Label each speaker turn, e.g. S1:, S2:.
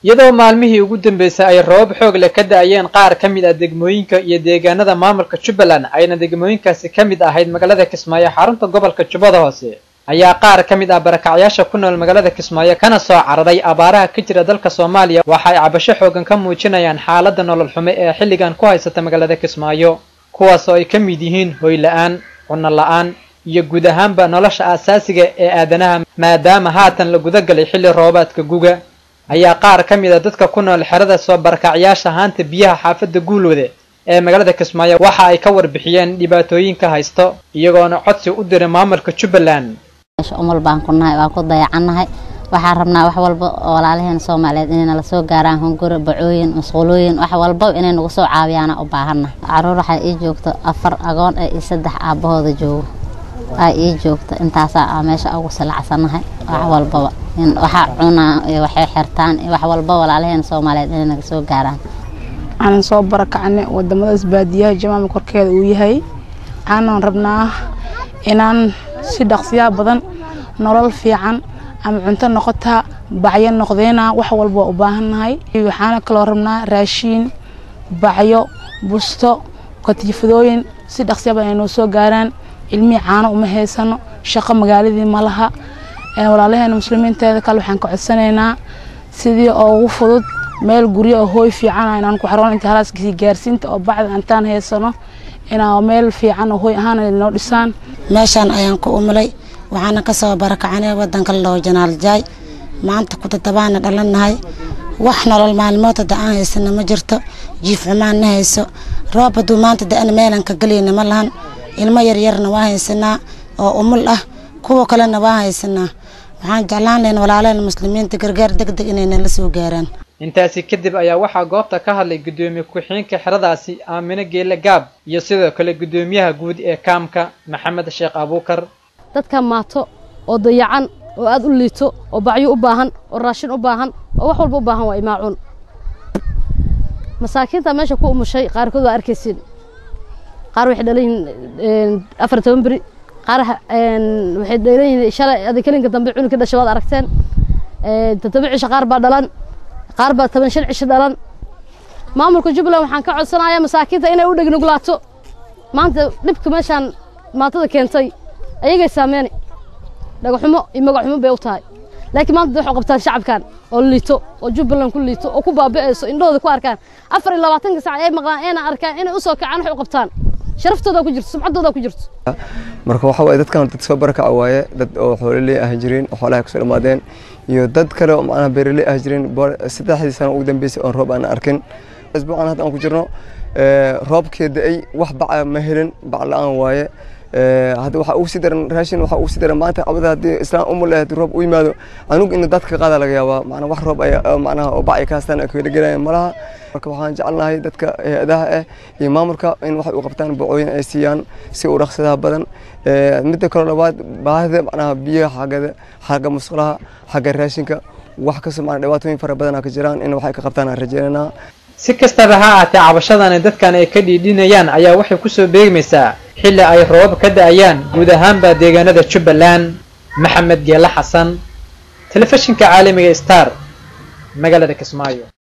S1: iyadoo maalmihii ugu dambeysay ay roobab xoog leh ka da-ayeen qaar ka mid ah degmooyinka iyo deegaanada maamulka jubbaland ayna degmooyinkaasi ka mid ahayd magaalada kismaayo xarunta gobolka jubbada hoose ayaa qaar ka mid ah barakacyaasha ku nool magaalada kismaayo kana soo cararay abaaraha ka jira dalka soomaaliya waxa ay cabasho xoogan ka muujinayaan xaaladda nolol xume ee xilligan ku haysata magaalada kismaayo kuwaas oo ay ka mid yihiin hoy la-aan cunno la-aan iyo guud ahaanba nolosha aasaasiga ee aadanaha maadaama haatan la gudagalay xilli roobaadka guga ayaa qaar ka mid a dadka ku nool xerada soo barakacyaasha haanta biyaha xaafadda guulwade ee magaalada kismaayo waxa ay ka warbixiyeen dhibaatooyinka haysto iyagoona codsi u diray maamulka jubbaland
S2: umal baan ku nahay waan ku dayacannahay waxaan rabnaa wax walba oo walaalaheena soomaaliyeed inay nala soo gaaraan hunguri bacooyin masquulooyin wax walba inay nagu soo caawiyaana u baahannahay caruur waxaa ii joogto afar agoon ee iyo saddex aabbahooda joogo aa ii joogto intaasaa meesha ugu salacsannahay wax walbaba waxa cunaa iyo waxay xirtaan iyo wax walba walaalaheena soomaaliyeed inay naga soo gaaraan
S3: waxaanan soo barakacnay wadamadaas baadiyaha jamaama korkeeda uu yahay waxaanan rabnaa inaan si dhaqsiyaa badan nolol fiican ama cunto noqotaa bacyo noqdeena wax walba waa u baahannahay waxaana kaloo rabnaa raashiin bacyo busto katiifadooyin si dhaqsiya badan ay noo soo gaaraan ilmihii caano uma haysano shaqo magaaladii ma laha walaalaheena muslimiinteeda kale waxaan ka codsanaynaa sidii oo ugu fudud meel guryo oo hooy fiican inaan ku xaroon inta halaaskii gaarsiinta oo bacda antaan haysano inaa meel fiican oo hooy ahaan noo dhisaan
S4: meeshaan ayaan ku umulay waxaana ka soo barakacanay wadanka loo janaaljaay maanta ku toddobaana dhalannahay wax nolol maalmood hadda aan haysana ma jirto jiif xumaan na hayso roob hadduu maanta da-ana meelan ka gelayna ma lahan ilmo yaryarna waa haysanaa oo umul ah kuwa kalena waa haysanaa waxaan jeclaan lahayn walaalaheen muslimiinta gargaar deg deg inay nala soo gaaraan
S1: intaasi kadib ayaa waxaa goobta ka hadlay guddoomiye ku-xigeenka xeradaasi aamine geele gaab iyo sidoo kale guddoomiyaha guud ee kaamka maxamed sheekh abuukar
S5: dadka maato oo dayacan oo aad u liito oo bacyo u baahan oo raashin u baahan oo wax walba u baahan waa imaacuun masaakiinta meesha ku umushay qaarkood waa arkaysiin qaar waxay dhalan yihiin afar toban beri qaar waxay dhalan yihiin shalay adi kelinka dambe cunugka dhashay waad aragteen toddoba cisho qaar baa dhalan qaar baa toban shan cisho dhalan maamulka jubbaland waxaan ka codsanayaa masaakiinta inay u dhegnugulaato maanta dhibka meeshaan maatada keentay ayagay saameeni dhagaxumo iyo magaxumo bay u tahay laakiin maanta waxay qabtaan shacabkan oo liito oo jubbaland ku liito oo ku baabi'ayso indhahooda ku arkaan afar iyo labaatanka sac ay maqlaan ayna arkaan inay u soo kacaan waxay u qabtaan sharaftooda ku jirto sumcaddooda ku jirto
S6: marka waxa waaye dadkan dad soo barakaca waaye dad oo xoololey ah jireen oo xoolaha kusoo dhammaadeen iyo dad kale oo macnaha beeraley ah jireen saddexdii sano ugu dambeysay oon roob aan arkin isbuucan hadda aan ku jirno roobkee da-ay wax baca ma helin bac la-aan waaye hadda waxaa ugu sii daran raashin waxaa ugu sii daran maanta cabada haddii islaan umul haddii roob u yimaado anugu in dadka qaada laga yaabaa macnaa wax roob ay macnaha oo bacay kaastaan ay kaga gelayaan malaha marka waxaan jecelnahay dadka hay-adaha ah iyo maamulka in waxay u qabtaan bacooyin ay siiyaan si u dhaqsadaha badan midda kaloo labaad baahida macnaha biyaha xaggada xagga musqulaha xagga raashinka wax kastoo macnaa dhibaatooyin fara badan ka jiraan in waxay ka qabtaan aan rajeynaynaa
S1: si kastaba ha ahaatee cabashadani dadkan ay ka dhiidhinayaan ayaa waxay kusoo beegmaysaa xilli ay roobab ka da-ayaan guud ahaanba deegaanada jubbaland maxamed geele xasan telefishinka caalamiga star magaalada kismaayo